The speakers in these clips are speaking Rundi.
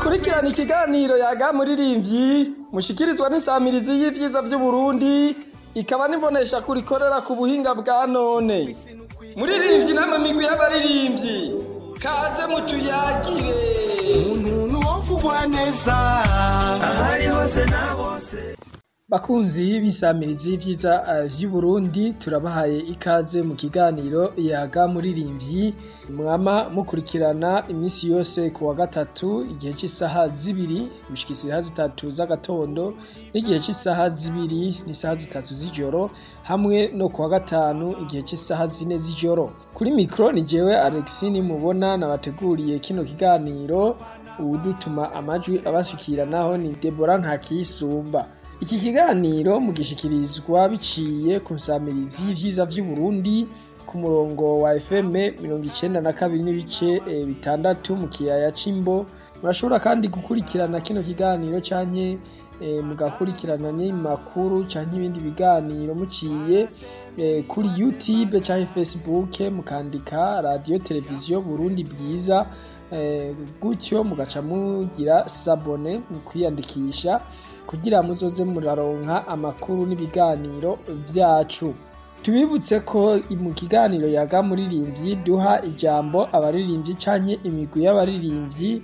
mukurikirana ikiganiro yaga muririmbyi mushikirizwa n'isamirizi y'ivyiza vy'uburundi ikaba nibonesha kurikorera ku buhinga bwa none muririmbyi namwe migwi y'abaririmbyi kaze mutuyagire umuntu wovugwa neza ahari hose na bose bakunzi b'isamirizi y'ivyiza uh, vy'uburundi turabahaye ikaze mu kiganiro yaga muririmbyi mwama mukurikirana imisi yose ku wa gatatu igihe c'isaha zibiri gushika isaha zitatu z'agatondo n'igihe c'isaha zibiri n'isaha zitatu z'ijoro hamwe no ku wa gatanu igihe c'isaha zine z'ijoro kuri mikro ni jewe alexi nimubona nabateguriye kino kiganiro uwudutuma amajwi abashikiranaho ni debora ntakiyisumba iki kiganiro mugishikirizwa biciye ku nsamirizi y'ivyiza vy'uburundi ku murongo wa fm mirongo icenda na kabiri n'ibice e, bitandatu mu kiyaya c'imbo murashobora kandi gukurikirana kino kiganiro canke e, mugakurikirana n'imakuru canke ibindi biganiro muciye e, kuri youtube canke facebook mukandika radio televiziyo burundi bwiza e, gutyo mugaca mugira sabone mu kwiyandikisha kugira muzoze muraronka amakuru n'ibiganiro vyacu tubibutse ko mu kiganiro yaga muririmbyi duha ijambo abaririmbyi canke imigwi y'abaririmbyi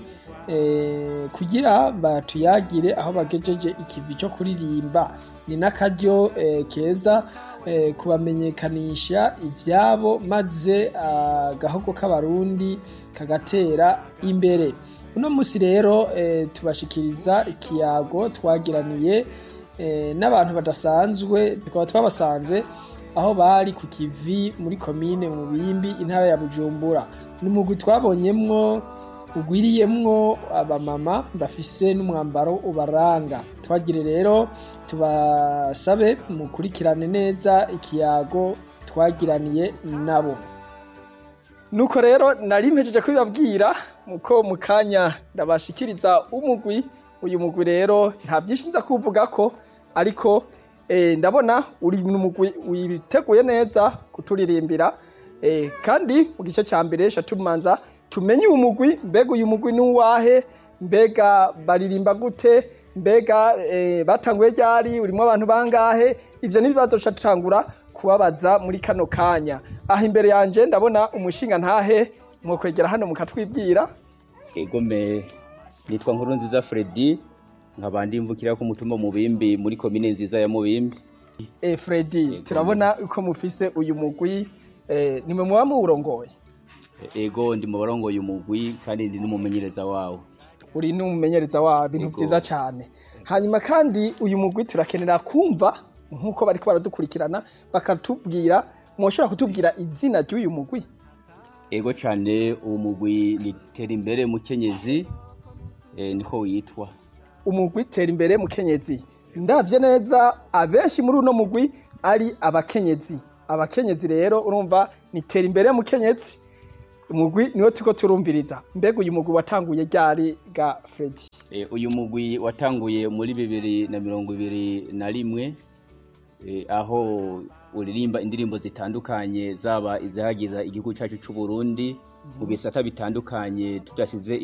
eh, kugira batuyagire aho bagejeje ikivi co kuririmba ni n'akaryo eh, keza eh, kubamenyekanisha ivyabo maze agahogo k'abarundi kagatera imbere uno musi rero e, tubashikiriza ikiyago twagiraniye e, n'abantu badasanzwe tukaba twabasanze aho bari ku kivi muri komine mu bimbi intara ya bujumbura ni umugwi twabonyemwo ugwiriyemwo abamama bafise n'umwambaro ubaranga twagire rero tubasabe mukurikirane neza ikiyago twagiraniye nabo nuko rero nari mpejeje kubibabwira muko mu kanya ndabashikiriza umugwi uyu mugwi rero nta byinshi nza kuvuga ko ariko eh, ndabona uri mu mugwi witeguye neza kuturirimbira eh, kandi mu gice cya mbere tumanza tumenye uyu mugwi mbega uyu mugwi ni uwahe mbega baririmba gute mbega eh, batanguye ryari urimo abantu bangahe ivyo n'ibibazo ca tutangura kubabaza muri kano kanya aha imbere yanje ndabona umushinga ntahe mwokwegera hano mukatwibwira egome nitwa nkuru nziza Freddy nkaba ndimvukira ku mutumba mubimbi muri komine nziza ya mubimbi e Freddy turabona uko mufise uyu mugwi eh, nimwe muba muwurongoye ego ndi mu barongoye umugwi kandi ndi n'umumenyereza wawo uri n'umumenyereza wawo ibintu Ego. vyiza cane hanyuma kandi uyu mugwi turakenera kumva nk'uko bariko baradukurikirana bakatubwira mwoshobora kutubwira izina ry'uyu mugwi ego cane uwo mugwi ni tera imbere mukenyezi eh, niko witwa umugwi tera imbere mukenyezi ndavye neza abenshi muri uno mugwi ari abakenyezi abakenyezi rero urumva ni tera imbere mukenyezi umugwi niwo turiko turumviriza mbega uyu mugwi watanguye ryari ga Freddy Eh, uyu mugwi watanguye muri bibiri na mirongo ibiri na rimwe eh, aho uririmba indirimbo zitandukanye zaba izihagiza igihugu cacu c'uburundi mu bisata bitandukanye tudashize